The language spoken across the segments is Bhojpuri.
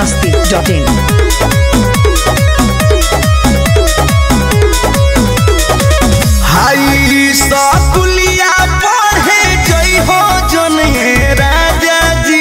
biharmasti.in हाई सकुलिया पढ़े जई हो जने राजा जी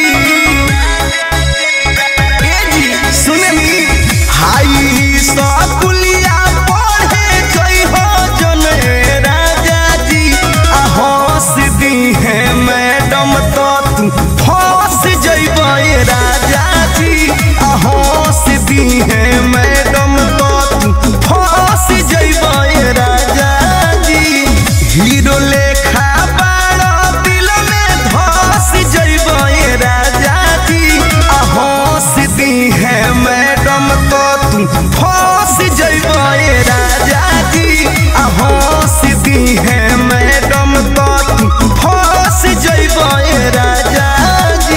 ए जी सुननी हाई सकुलिया पढ़े जई हो जने राजा जी आ हंस दी है मैडम तो तू फंस जइबे राजा जी आ हंस दी है मैडम तो तू फंस जइबे राजा जी हीरो लेखा बाड़ा दिल में धस जइबे राजा जी आ हंस दी है मैडम तो तू फंस जइबे राजा जी आ हंस दी है मैडम तो तू फंस जइबे राजा जी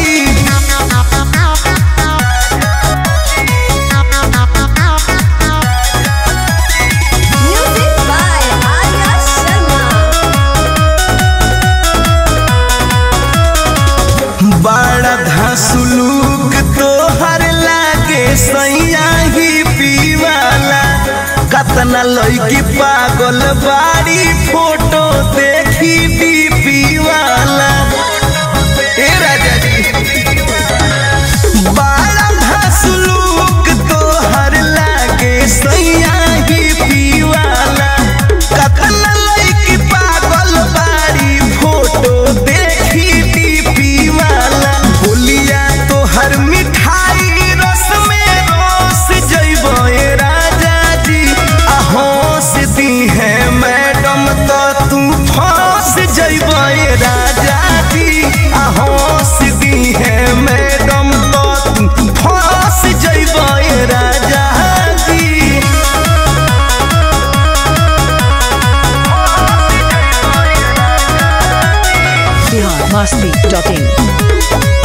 Music by Arya Sharma. बड़ा धसुलूक तोहर लागे सैया ही पीवाला कतना लड़की पागल बाड़ी फोटो देखी बीपी वाला ए राजा जी बड़ा धसुलूक तोहर लागे सैया ही पीवाला कतना लड़की पागल बाड़ी फोटो देखी बीपी वाला बोलिया तोहर मिठाई रस में रस जइबे राजा जी आ हंस दी है मैडम तो तू फंस जइबे राजा जी आ हंस दी है मैडम तो तू फंस जइबे राजा जी biharmasti.in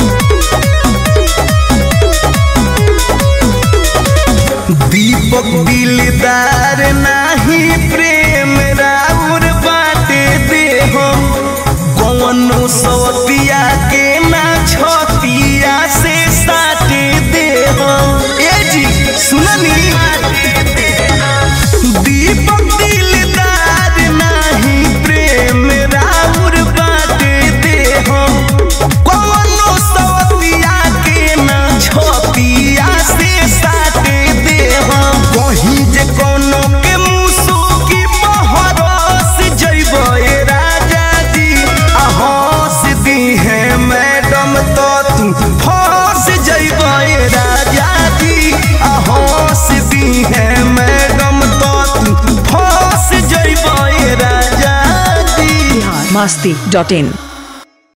दीपक दिलदार नाही प्रेम राउर बाटे दे हो कौनो सवतिया के ना छतिया से साटे दे हो ए जी सुननी दीपक दिलदार नाही प्रेम राउर बाटे दे हो कौनो सवतिया के ना छतिया से साटे दे हो कहीं जे कोनो के मुसु की बहरस जइबे राजा जी आ हंस दी है मैडम तो तू फंस जइबे राजा जी आ हंस दी है मैडम तो तू फंस जइबे राजा जी biharmasti.in